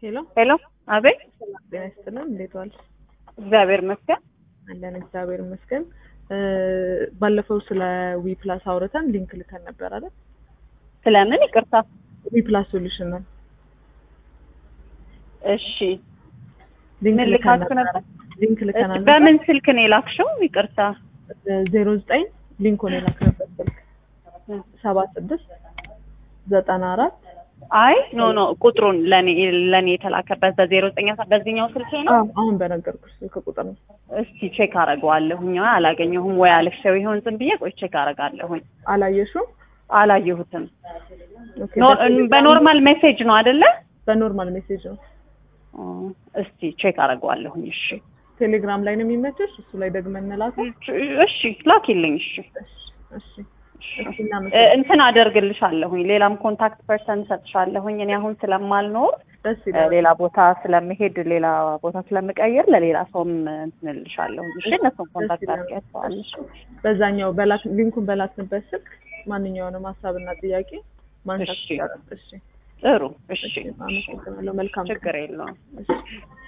ሄሎ ሄሎ፣ አቤት። ሰላም ጤና ይስጥልን። እንዴት ዋልሽ? እግዚአብሔር ይመስገን። አለን እግዚአብሔር ይመስገን። እ ባለፈው ስለ ዊ ፕላስ አውርተን ሊንክ ልከን ነበር አይደል? ስለምን? ይቅርታ። ዊ ፕላስ ሶሉሽን ነው። እሺ፣ ሊንክ ምን ልከን ልካችሁ ነበር? ሊንክ ልከን እሺ፣ በምን ስልክ ነው የላክሽው? ይቅርታ። ዜሮ ዘጠኝ ሊንኩን የላክንበት ስልክ ሰባ ስድስት ዘጠና አራት አይ ኖ ኖ፣ ቁጥሩን ለኔ ለኔ የተላከበት በዜሮ ዘጠኝ አስራ በዚህኛው ስልክ ነው። አሁን በነገርኩሽ ስልክ ቁጥር ነው። እስቲ ቼክ አደርገዋለሁኝ። አላገኘሁም ወይ አልፌው ይሆን ዝም ብዬ ቆይ ቼክ አደርጋለሁኝ። አላየሽውም? አላየሁትም። ኦኬ፣ ኖ- በቴሌግራም- በኖርማል ሜሴጅ ነው አይደለ? በኖርማል ሜሴጅ ነው። ኦ፣ እስቲ ቼክ አደርገዋለሁኝ። እሺ ቴሌግራም ላይ ነው የሚመችሽ? እሱ ላይ ደግመን እንላከው። እሺ፣ ላኪልኝ። እሺ እሺ እሺ እሺ። እሺ፣ እ፣ እናመሰግናለን። እንትን አደርግልሻለሁኝ። ሌላም ኮንታክት ፐርሰን ሰጥሻለሁኝ። እኔ አሁን ስለማልኖር ደስ እ፣ ይላል። ሌላ ቦታ ስለምሄድ ሌላ ቦታ ስለምቀይር ለሌላ ሰውም እንትን እልሻለሁኝ። እሺ እነሱን ኮንታክት ይላል። አድርጊያቸዋለሽ። በዛኛው በላክ ሊንኩን በላክንበት ስልክ ማንኛውንም ሀሳብና ጥያቄ ማንሳት እሺ። ይቻላል። እሺ ጥሩ። እሺ እሺ፣ አመሰግናለሁ። መልካም ቀን። ችግር የለውም። እሺ